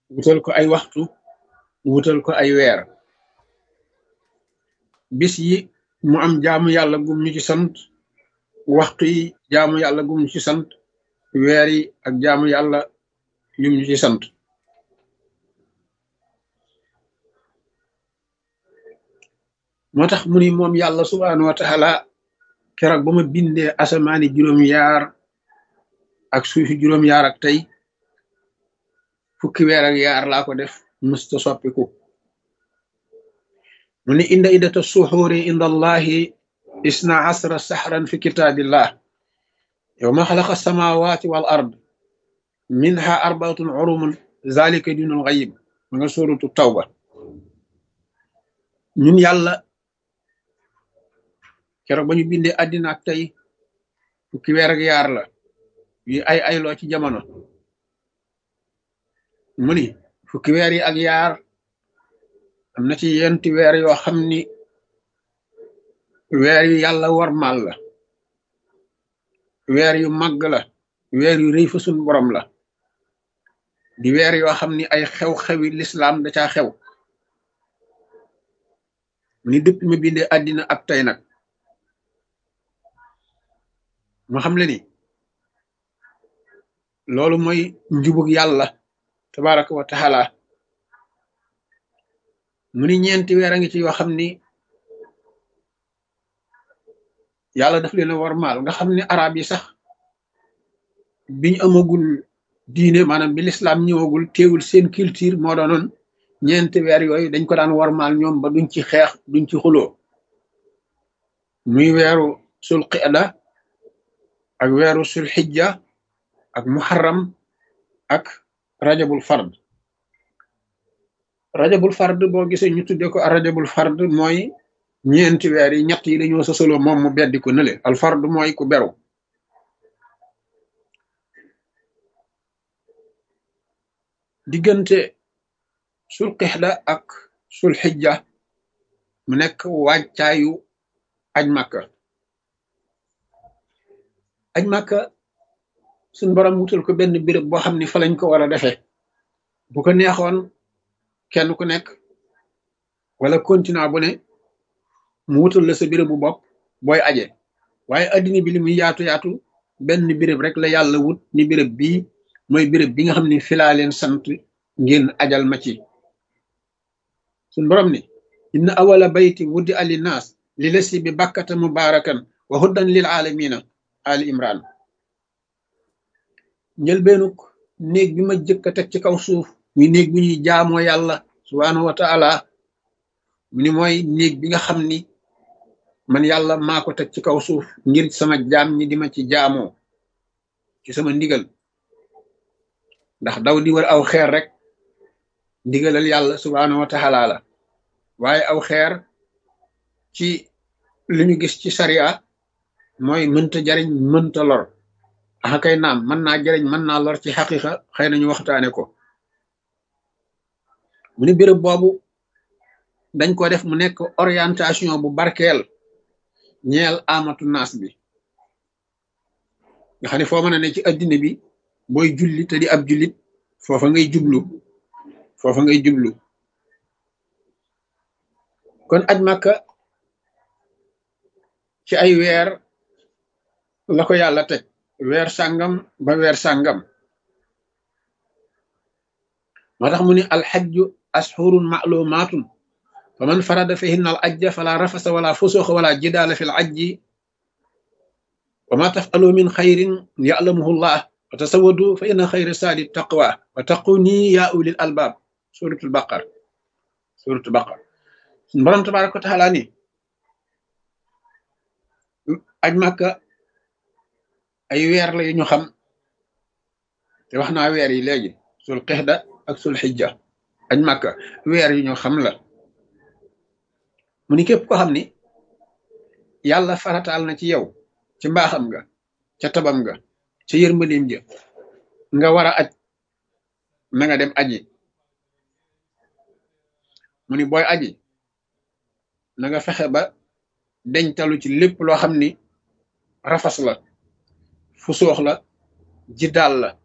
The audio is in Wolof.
wutal ko ay waxtu wutal ko ay weer bis yi mu am jaamu yàlla gum ñu ci sant waxtu yi jaamu yàlla gum ñu ci sant weer yi ak jaamu yàlla yum ñu ci sant moo tax mu ni moom yàlla subhaanahu wa taala keroog ba ma bindee asamaani juróom-yaar ak suufi juróom-yaar ak tey fukki weer ak yaar laa ko def mësta soppiku mu ni inda iddata suxuuri inda allahi isna asra saxran fi kitaabillah yowma xalaqa samawati wal ard minha arbaatun urumun zalika dinul xayib ma nga sóoratu tawba ñun yàlla keroog ba ñu bindee àddina ak tey fukki weer ak yaar la yu ay ayloo ci jamono mu ni fukki weer yi ak yaar am na ci yenti weer yoo xam ni weer yu yàlla warmal la weer yu màgg la weer yu rëy fa sun borom la di weer yoo xam ni ay xew-xewi lislaam da caa xew mu ni dëpp ma bindee àddina ak tey nag mu xam le ni loolu mooy njubug yàlla tabaraka wa taala mu ni ñeenti weer a ngi ci yoo xam ni yàlla daf leen a warmaal nga xam ni arab yi sax biñ amagul diine maanaam bi lislaam ñëwagul teewul seen culture moo doonoon ñeenti weer yooyu dañ ko daan warmaal ñoom ba duñ ci xeex duñ ci xuloo muy weeru sul qida ak weeru sul xijja ak muharram ak rajabul fard rajabul fard boo gisee ñu tudde ko rajabul fard mooy ñeenti weer yi ñett yi dañoo sosaloo moom mu beddi ko nële al fard mooy ku beru diggante sul qixda ak sul xijja mu nekk wàccaayu aj màkka aj màkka suñ borom wutal ko benn béréb boo xam ni fa lañ ko war a defee bu ko neexoon kenn ku nekk wala continent bu ne mu wutal la sa béréb bu bopp booy aje waaye addina bi li muy yaatu yaatu benn béréb rek la yàlla wut ni béréb bii mooy béréb bi nga xam ni filaa leen sant ngeen ajal ma ci suñ borom ni inna awala bayti wuddi ali naas li lasi bi bakkata mubarakan wa huddan lil alamina ali imran njëlbeenuk néeg bi ma jëkk a teg ci kaw suuf muy néeg bi ñuy jaamoo yàlla subhaanahu wa taala mu ni mooy néeg bi nga xam ni man yàlla maa ko teg ci kaw suuf ngir sama jaam ñi di ma ci jaamoo ci sama ndigal ndax daw di war aw xeer rek ndigalal yàlla subhaanahu wa taala la waaye aw xeer ci li ñu gis ci sariya mooy mënta jariñ mënta lor axa kay naam mën naa jariñ mën naa lor ci xaqiqa xëy nañu waxtaane ko mu ni béréb boobu dañ ko def mu nekk orientation bu barkeel ñeel amatu naas bi nga xam ne foo mën a ne ci addina bi booy julli te di ab jullit foofa ngay jublu foofa ngay jublu kon aj màkka ci ay weer la ko yàlla teg weer sàngam ba weer sàngam moo tax mu ni alxajju ashurun maalumaatun fa man farada fihinna al ajja fala rafasa wala fusuxa wala jidaala fi l ajji wa ma tafalu min xayrin yalamuhu llah wa tasawadu fa inna xayra saadi taqwa wa taqu nii yaa ulil albaab suratul baqar suratul baqar suñ borom tabaraka wa taala ni aj màkka ay weer la yu ñu xam te wax naa weer yi léegi sul qixda ak sul xijja aj màkka weer yu ñu xam la mu ni képp ko xam ni yàlla farataal na ci yow ci mbaaxam nga ca tabam nga ca yërmandeem ja nga war a aj na nga dem aji mu ni booy aji na nga fexe ba deñtalu ci lépp loo xam ni rafas la fu soox la ji daal la